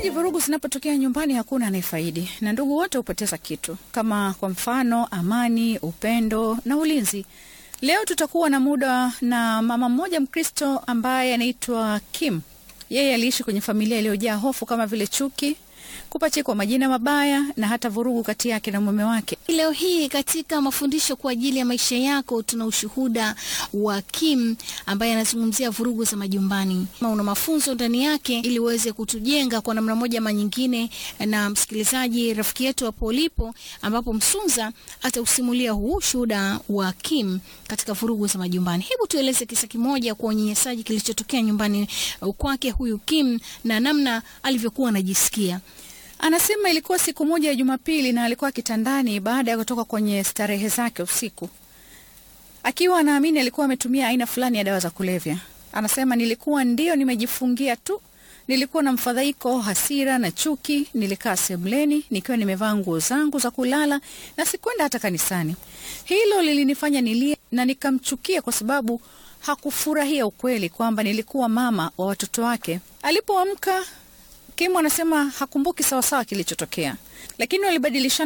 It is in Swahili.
Msikilizaji, vurugu zinapotokea nyumbani hakuna anayefaidi na ndugu wote hupoteza kitu, kama kwa mfano amani, upendo na ulinzi. Leo tutakuwa na muda na mama mmoja Mkristo ambaye anaitwa Kim. Yeye aliishi kwenye familia iliyojaa hofu kama vile chuki, kupachikwa majina mabaya na hata vurugu kati yake na mume wake. Leo hii katika mafundisho kwa ajili ya maisha yako tuna ushuhuda wa Kim ambaye anazungumzia vurugu za majumbani. Kama una mafunzo ndani yake ili uweze kutujenga kwa namna moja ama nyingine, na msikilizaji rafiki yetu hapo ulipo, ambapo Msunza atausimulia huu ushuhuda wa Kim katika vurugu za majumbani. Hebu tueleze kisa kimoja kwa unyanyasaji kilichotokea nyumbani kwake huyu Kim na namna alivyokuwa anajisikia. Anasema ilikuwa siku moja ya Jumapili na alikuwa kitandani baada ya kutoka kwenye starehe zake usiku, akiwa anaamini alikuwa ametumia aina fulani ya dawa za kulevya. Anasema nilikuwa ndio nimejifungia tu, nilikuwa na mfadhaiko, hasira na chuki. Nilikaa sebuleni nikiwa nimevaa nguo zangu za kulala na sikwenda hata kanisani. Hilo lilinifanya nilie na nikamchukia kwa sababu hakufurahia ukweli kwamba nilikuwa mama wa watoto wake. Alipoamka Kim anasema hakumbuki sawasawa kilichotokea, lakini walibadilishana